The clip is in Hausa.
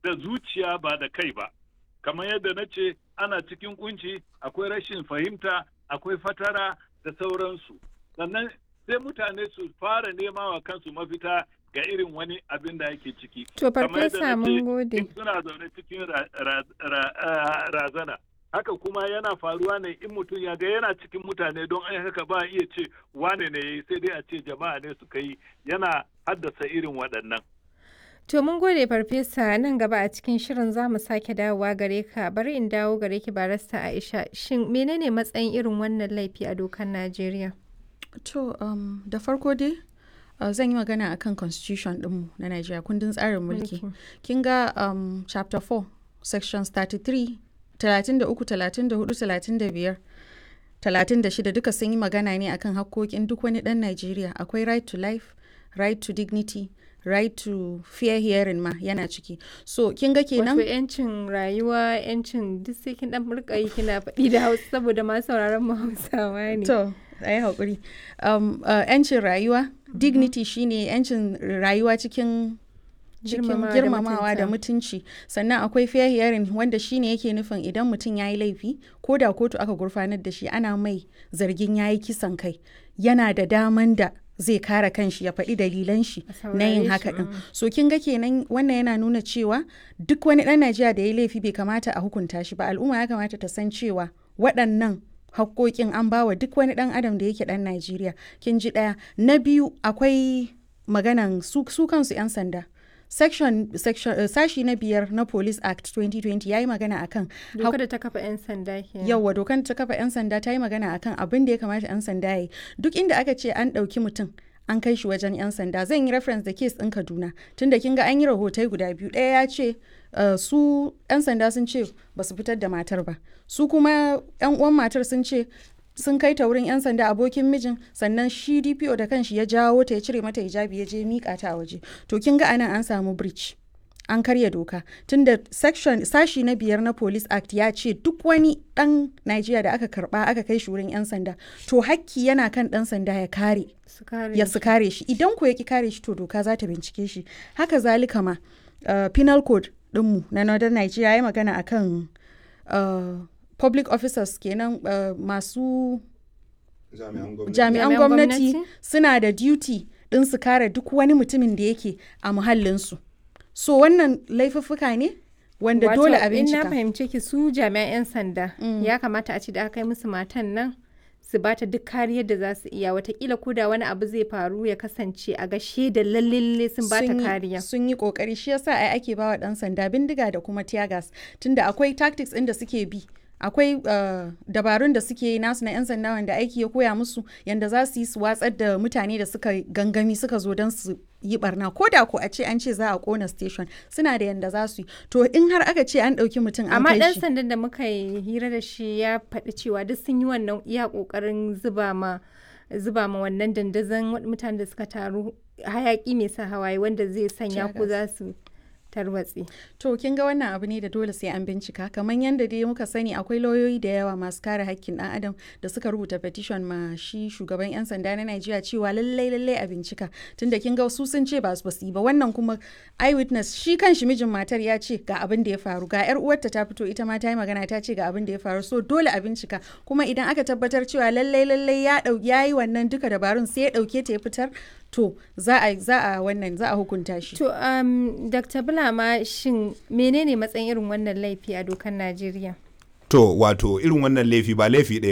da zuciya ba da kai ba kamar yadda na ce ana cikin kunci akwai rashin fahimta akwai fatara da sauransu sannan sai mutane su fara nema wa kansu mafita ga irin wani abin da yake ciki To farfesa mun gode. suna zaune cikin razana haka kuma yana faruwa ne in mutum ya ga yana cikin mutane don ai haka ba iya ce wane ne yayi sai dai a ce jama'a ne suka yi yana haddasa irin waɗannan To mun gode farfesa nan gaba a cikin shirin za mu sake dawowa gare ka bari in dawo gare ki barasta Aisha shin menene matsayin irin wannan laifi a dokar Najeriya? To um, da farko dai uh, zan yi magana akan constitution ɗinmu na Najeriya kundin tsarin mulki. Kin ga um, chapter 4 sections 33 33 34 35 36 duka sun yi magana ne akan hakkokin duk wani ɗan Najeriya akwai right to life right to dignity right to fair hearing ma yana ciki so kin ga kenan Wato yancin rayuwa yancin duk sai kin dan rika yi kina faɗi da Hausa saboda ma sauraron mu Hausawa ne. to ayi hakuri um, uh, yancin rayuwa dignity shine yancin rayuwa cikin cikin Girmamawa da girmamawa da mutunta. mutunci sannan akwai fair hearing wanda shine yake nufin idan mutum ya yi laifi ko da kotu aka gurfanar da shi ana mai zargin ya yi kisan kai yana da daman da zai kare kanshi ya faɗi dalilan shi A na yin saurare haka shi, din mm. so kin ga kenan wannan yana nuna cewa duk wani ɗan Najeriya da ya yi laifi bai kamata a hukunta shi ba al'umma ya kamata ta san cewa waɗannan hakkokin an bawa duk wani ɗan adam da yake ɗan Najeriya kin ji ɗaya na biyu akwai maganan su, su kansu 'yan sanda section, section uh, sashi na biyar na police act 2020 ya yi magana akan Dokar da ta kafa 'yan sanda kenan. yauwa dokan ta kafa 'yan sanda ta yi magana akan abin da ya kamata 'yan sanda ya yi duk inda aka ce an ɗauki mutum an kai shi wajen 'yan sanda zan yi reference da case ɗin kaduna tunda kin ga an yi rahotai guda biyu ɗaya ya ce uh, su 'yan sanda sun ce ba su fitar da matar ba su kuma 'yan uwan matar sun ce sun kai ta wurin 'yan sanda abokin mijin sannan shi dpo da kanshi ya jawo ta ya cire mata hijabi ya je mika ta a waje to kin ga anan an samu breach an karya doka tunda section sashi na biyar na police act ya ce duk wani dan Najeriya da aka karba aka kai shi wurin 'yan sanda to hakki yana kan dan sanda ya kare Su kare ya su kare shi idan ko ya ki kare shi to doka za ta bincike shi haka zalika ma uh, penal code dinmu na northern Nigeria ya yi magana akan uh, public officers kenan uh, masu jami'an gwamnati jami'an Jami'an gwamnati gwamnati? suna da duty din su kare duk wani mutumin da yake a muhallinsu so wannan laifuffuka ne wanda Wato, dole a In na bincika fahimce ki su jami'an 'yan sanda ya kamata a ce da aka kai musu matan nan su bata duk kariyar da za su iya watakila ko da wani abu zai faru ya kasance a ga da lalle lalle sun bata sun yi- kariya. sun yi kokari shi yasa ai ake bawa dan sanda bindiga da kuma tear gas tunda akwai tactics ɗin da suke bi akwai uh, dabarun da suke yi nasu na 'yan sanda wanda aiki ya koya musu yanda za su yi su watsar da mutane da suka gangami suka zo don su yi barna ko da ko a ce an ce za a kona station suna da yanda za su yi to in har aka ce an ɗauki mutum an Amma kai ɗan shi sandan da muka yi hira da shi ya faɗi cewa duk sun yi wannan iya ƙoƙarin zuba ma zuba ma wannan dandazon wa- mutanen da suka taru hayaƙi mai sa hawaye wanda zai sanya ko za su tarwatse. To kin ga wannan abu ne da dole sai an bincika kamar yadda dai muka sani akwai lauyoyi da yawa masu kare hakkin ɗan adam da suka rubuta petition ma shi shugaban 'yan sanda na Najeriya cewa lallai lallai a bincika tunda kin ga su sun ce ba su basu yi ba wannan kuma eyewitness shi kan shi mijin matar ya ce ga abin da ya faru ga yar uwarta ta fito ita ma ta yi magana ta ce ga abin da ya faru so dole a bincika kuma idan aka tabbatar cewa lallai lallai ya dau ya yi wannan duka dabarun sai ya dauke ta ya fitar to za a za a wannan za a hukunta shi To, um, Dr. Bulama shin menene matsayin irin wannan laifi a dokar Najeriya? to wato irin wannan laifi ba laifi ɗaya